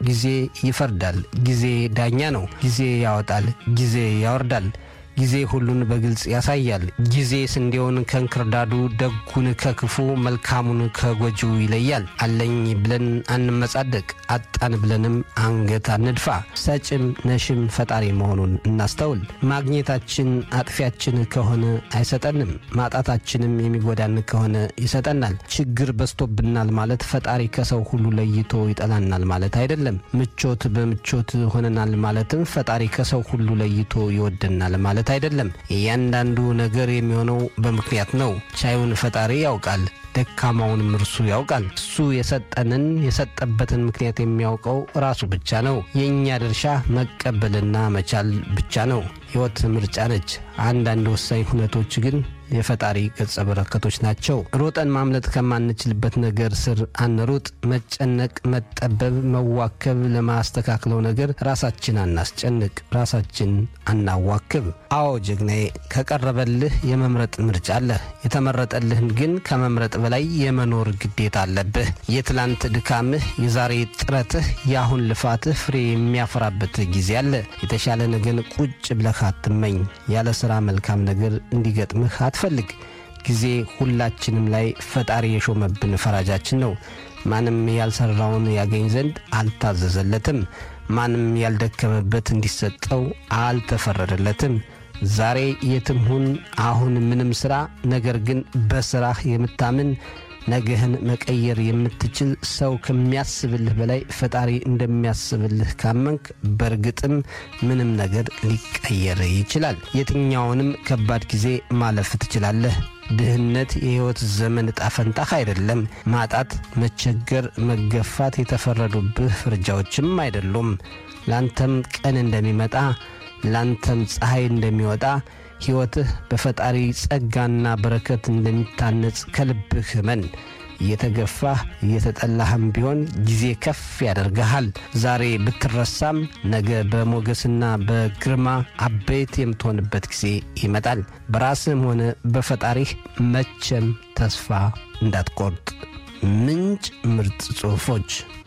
ጊዜ ይፈርዳል። ጊዜ ዳኛ ነው። ጊዜ ያወጣል፣ ጊዜ ያወርዳል። ጊዜ ሁሉን በግልጽ ያሳያል። ጊዜ ስንዴውን ከእንክርዳዱ፣ ደጉን ከክፉ፣ መልካሙን ከጎጂው ይለያል። አለኝ ብለን አንመጻደቅ፣ አጣን ብለንም አንገት አንድፋ። ሰጭም ነሽም ፈጣሪ መሆኑን እናስተውል። ማግኘታችን አጥፊያችን ከሆነ አይሰጠንም፣ ማጣታችንም የሚጎዳን ከሆነ ይሰጠናል። ችግር በዝቶብናል ማለት ፈጣሪ ከሰው ሁሉ ለይቶ ይጠላናል ማለት አይደለም። ምቾት በምቾት ሆነናል ማለትም ፈጣሪ ከሰው ሁሉ ለይቶ ይወደናል ማለት አይደለም። እያንዳንዱ ነገር የሚሆነው በምክንያት ነው። ቻዩን ፈጣሪ ያውቃል፣ ደካማውንም እርሱ ያውቃል። እሱ የሰጠንን የሰጠበትን ምክንያት የሚያውቀው ራሱ ብቻ ነው። የእኛ ድርሻ መቀበልና መቻል ብቻ ነው። ሕይወት ምርጫ ነች። አንዳንድ ወሳኝ ሁነቶች ግን የፈጣሪ ገጸ በረከቶች ናቸው። ሮጠን ማምለጥ ከማንችልበት ነገር ስር አንሩጥ። መጨነቅ፣ መጠበብ፣ መዋከብ ለማስተካክለው ነገር ራሳችን አናስጨንቅ፣ ራሳችን አናዋክብ። አዎ ጀግናዬ፣ ከቀረበልህ የመምረጥ ምርጫ አለህ። የተመረጠልህን ግን ከመምረጥ በላይ የመኖር ግዴታ አለብህ። የትላንት ድካምህ፣ የዛሬ ጥረትህ፣ የአሁን ልፋትህ ፍሬ የሚያፈራበት ጊዜ አለ። የተሻለ ነገን ቁጭ ብለህ አትመኝ። ያለ ሥራ መልካም ነገር እንዲገጥምህ አትፈልግ። ጊዜ ሁላችንም ላይ ፈጣሪ የሾመብን ፈራጃችን ነው። ማንም ያልሠራውን ያገኝ ዘንድ አልታዘዘለትም። ማንም ያልደከመበት እንዲሰጠው አልተፈረደለትም። ዛሬ የትም ሁን፣ አሁን ምንም ሥራ፣ ነገር ግን በሥራህ የምታምን ነገህን መቀየር የምትችል ሰው ከሚያስብልህ በላይ ፈጣሪ እንደሚያስብልህ ካመንክ በእርግጥም ምንም ነገር ሊቀየር ይችላል። የትኛውንም ከባድ ጊዜ ማለፍ ትችላለህ። ድህነት የሕይወት ዘመን ዕጣ ፈንታህ አይደለም። ማጣት፣ መቸገር፣ መገፋት የተፈረዱብህ ፍርጃዎችም አይደሉም። ላንተም ቀን እንደሚመጣ ላንተም ፀሐይ እንደሚወጣ ሕይወትህ በፈጣሪ ጸጋና በረከት እንደሚታነጽ ከልብህ እመን። እየተገፋህ እየተጠላህም ቢሆን ጊዜ ከፍ ያደርግሃል። ዛሬ ብትረሳም ነገ በሞገስና በግርማ አበይት የምትሆንበት ጊዜ ይመጣል። በራስህም ሆነ በፈጣሪህ መቼም ተስፋ እንዳትቆርጥ። ምንጭ ምርጥ ጽሑፎች